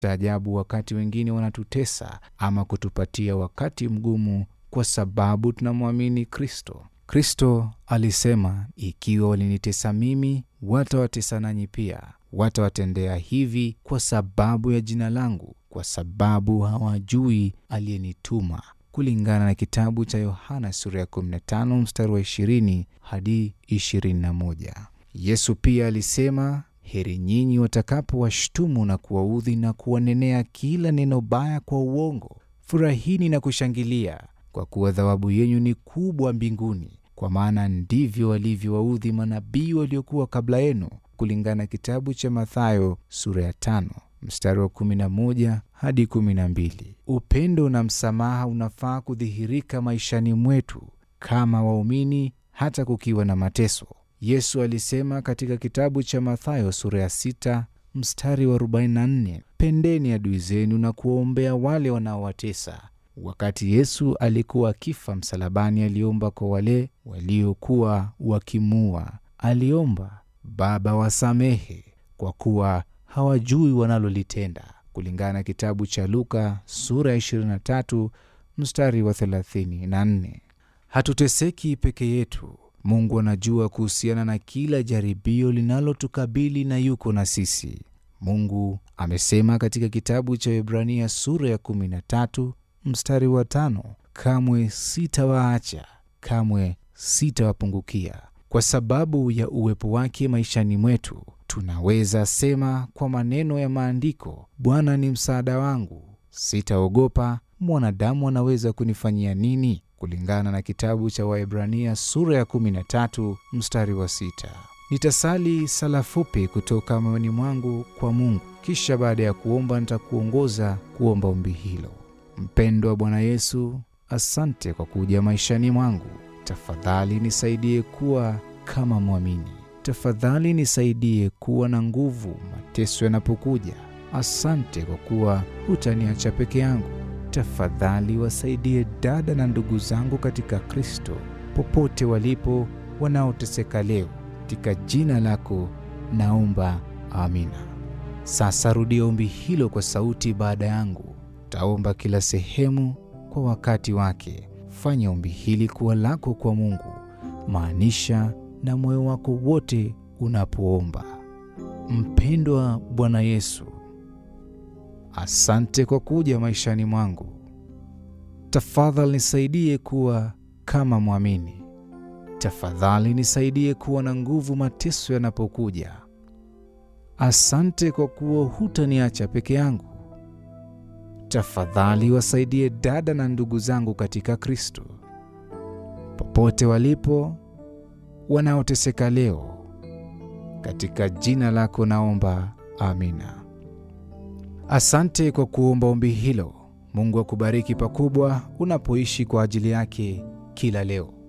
Ajabu, wakati wengine wanatutesa ama kutupatia wakati mgumu kwa sababu tunamwamini Kristo. Kristo alisema, ikiwa walinitesa mimi, watawatesa nanyi pia. Watawatendea hivi kwa sababu ya jina langu, kwa sababu hawajui aliyenituma, kulingana na kitabu cha Yohana sura ya 15 mstari wa 20 hadi 21. Yesu pia alisema Heri nyinyi watakapowashtumu na kuwaudhi na kuwanenea kila neno baya kwa uongo. Furahini na kushangilia, kwa kuwa thawabu yenu ni kubwa mbinguni, kwa maana ndivyo walivyowaudhi manabii waliokuwa kabla yenu, kulingana na kitabu cha Mathayo sura ya tano mstari wa 11 hadi 12. Upendo na msamaha unafaa kudhihirika maishani mwetu kama waumini, hata kukiwa na mateso. Yesu alisema katika kitabu cha Mathayo sura ya 6 mstari wa 44, pendeni adui zenu na kuwaombea wale wanaowatesa. Wakati Yesu alikuwa akifa msalabani, aliomba kwa wale waliokuwa wakimuua. Aliomba, Baba, wasamehe kwa kuwa hawajui wanalolitenda, kulingana na kitabu cha Luka sura ya 23 mstari wa 34. Hatuteseki peke yetu. Mungu anajua kuhusiana na kila jaribio linalotukabili na yuko na sisi. Mungu amesema katika kitabu cha Ibrania sura ya 13 mstari wa tano, kamwe sitawaacha, kamwe sitawapungukia. Kwa sababu ya uwepo wake maishani mwetu, tunaweza sema kwa maneno ya Maandiko, Bwana ni msaada wangu, sitaogopa mwanadamu anaweza kunifanyia nini? Kulingana na kitabu cha Waebrania sura ya 13 mstari wa sita. Nitasali sala fupi kutoka moyoni mwangu kwa Mungu, kisha baada ya kuomba nitakuongoza kuomba ombi hilo. Mpendwa Bwana Yesu, asante kwa kuja maishani mwangu. Tafadhali nisaidie kuwa kama mwamini. Tafadhali nisaidie kuwa na nguvu mateso yanapokuja. Asante kwa kuwa hutaniacha peke yangu. Tafadhali wasaidie dada na ndugu zangu katika Kristo popote walipo, wanaoteseka leo. Katika jina lako naomba, amina. Sasa rudia ombi hilo kwa sauti baada yangu. Taomba kila sehemu kwa wakati wake. Fanya ombi hili kuwa lako kwa Mungu, maanisha na moyo wako wote unapoomba. Mpendwa Bwana Yesu, asante kwa kuja maishani mwangu. Tafadhali nisaidie kuwa kama mwamini. Tafadhali nisaidie kuwa na nguvu mateso yanapokuja. Asante kwa kuwa hutaniacha peke yangu. Tafadhali wasaidie dada na ndugu zangu katika Kristo popote walipo, wanaoteseka leo. Katika jina lako naomba, amina. Asante kwa kuomba ombi hilo. Mungu akubariki pakubwa unapoishi kwa ajili yake kila leo.